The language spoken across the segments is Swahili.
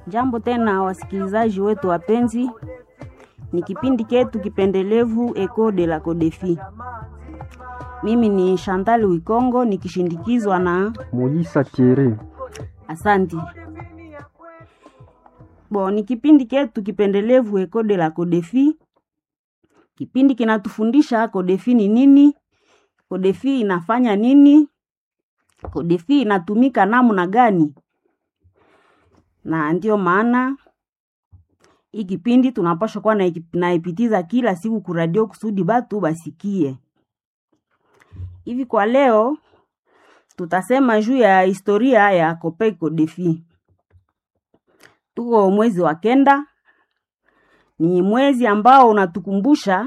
Jambo tena wasikilizaji wetu wapenzi, ni kipindi chetu kipendelevu Eco de la Codefi. Mimi ni Chantal Wikongo nikishindikizwa na Moisa Thierry. Asanti. Bo, ni kipindi chetu kipendelevu Eco de la Codefi. Kipindi kinatufundisha Codefi ni nini, Codefi inafanya nini, Codefi inatumika namna gani, na ndiyo maana hii kipindi tunapaswa kuwa na- naipitiza kila siku kuradio kusudi batu basikie. Hivi kwa leo tutasema juu ya historia ya Copec Codefi. Tuko mwezi wa kenda, ni mwezi ambao unatukumbusha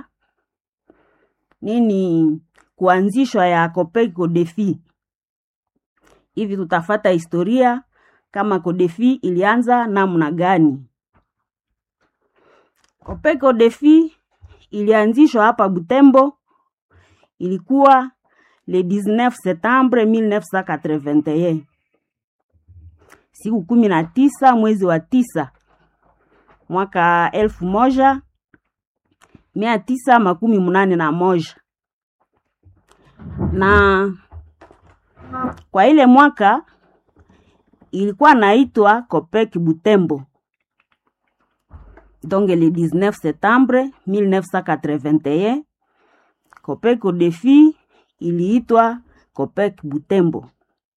nini kuanzishwa ya Copec Codefi. Hivi tutafata historia kama Codefi ilianza namna gani. Copec Codefi ilianzishwa hapa Butembo, ilikuwa le 19 septembre 1981 siku kumi na tisa mwezi wa tisa mwaka elfu moja mia tisa makumi munane na moja na kwa ile mwaka ilikuwa naitwa Copec Butembo donc le 19 septembre 1981 Copec Codefi iliitwa Copec Butembo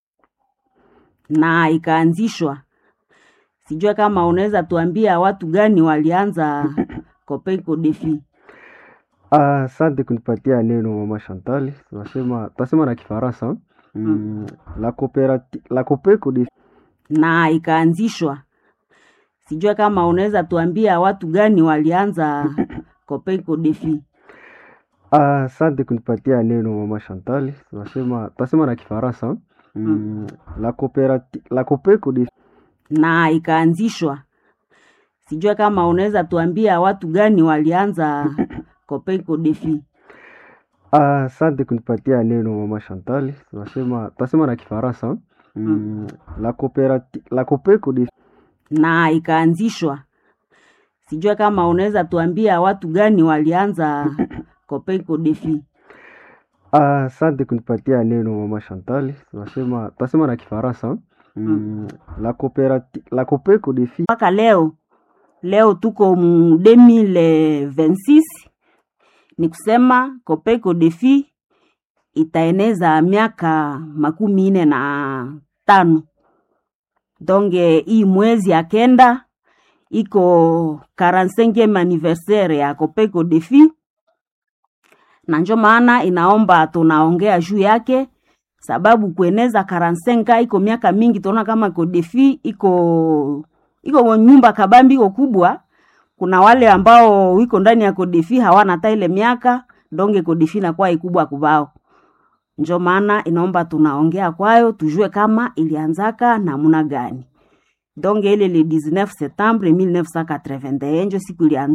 na ikaanzishwa. Sijua kama unaweza tuambia watu gani walianza Copec Codefi. Ah, Asante kunipatia neno mama Chantal. Tunasema tunasema na Kifaransa. Mm, la coopérative la Copec Codefi na ikaanzishwa. Sijua kama unaweza tuambia watu gani walianza Copec Codefi. Ah, Asante kunipatia neno mama Chantal. Tunasema tunasema na Kifaransa. Mm, la coopérative la Copec Codefi na ikaanzishwa. Sijua kama unaweza tuambia watu gani walianza Copec Codefi. Ah, Asante kunipatia neno mama Chantal. Tunasema tunasema na Kifaransa. Mm, la coopérative la Copec Codefi na ikaanzishwa. Sijua kama unaweza tuambia watu gani walianza Copec Codefi. Ah, Asante kunipatia neno mama Chantal. Tunasema tunasema na Kifaransa. Mm, la coopérative la Copec Codefi mpaka leo leo tuko mu 2026 ni kusema Copec Codefi itaeneza miaka makumi nne na tano donge hii mwezi ya kenda iko 45e anniversaire ya Copec Codefi na njo maana inaomba tunaongea juu yake sababu kueneza 45 iko miaka mingi tunaona kama Codefi iko iko nyumba kabambi iko kubwa kuna wale ambao wiko ndani ya Codefi hawana hata ile miaka donge Codefi inakuwa ikubwa kubao njo maana inaomba tunaongea kwayo tujue kama ilianzaka namuna gani donge ile le 19 septembre 1981 njo siku ilianza